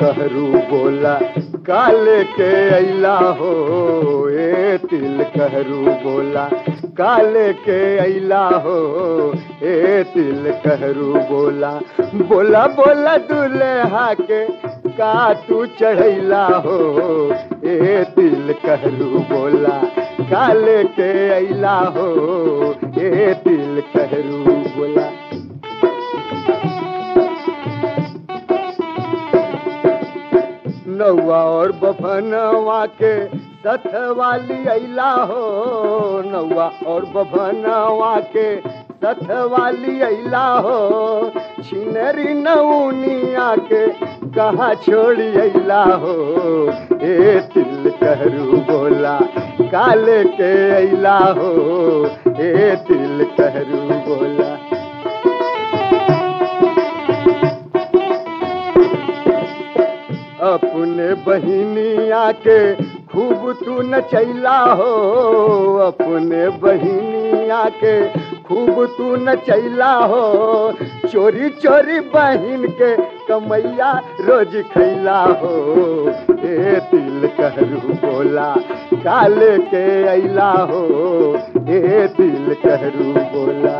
कहरू बोला काले के अला हो ए तिल कहरू बोला काले के अला हो ए तिल कहरू बोला बोला बोला दुल्हा के का तू चढ़ैला हो ए तिल कहरू बोला काले के अला हो ए तिल कहरू बोला नौवा और बभनवा के सथ वाली अला हो नौवा और बभनवा के सथ वाली अला हो छिनरी नौनिया के कहाँ छोड़ी अला हो ए तिल कहरू बोला काले के अला हो ए तिल कहरू बोला अपने बहिनिया के खूब तू नचैला हो अपने बहिनिया के खूब तू नचैला हो चोरी चोरी बहिन के कमैया रोज खैला हो ए तिल कहरू बोला काले के अला हो ए तिल कहरू बोला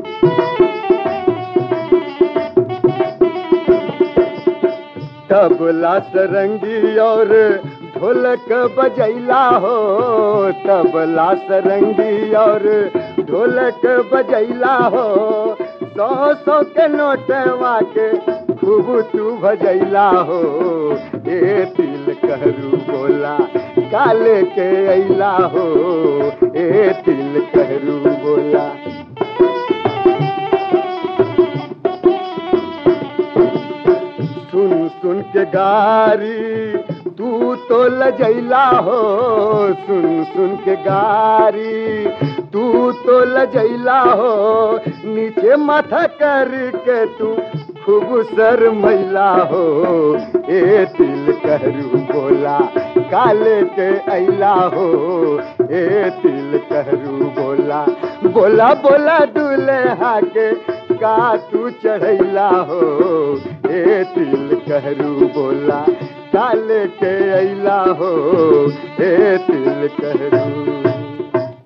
तबला सरंगी और ढोलक बजैला हो तबला सरंगी और ढोलक बजैला हो सौ सौ के नोटवा के खूब तू भजैला हो ए तिल कहरू बोला काले के अला हो ए तिल कहरू बोला सुन सुन के गारी तू तो लजैला हो सुन सुन के गारी तू तो लजैला हो नीचे माथा करके तू खूब सर मैला हो ए तिल कहरू बोला काले के अला हो ए तिल कहरू बोला बोला बोला दूल्हा के का तू चढ़ैला हो ए तिल कहरू बोला काले के अला हो ए तिल कहरू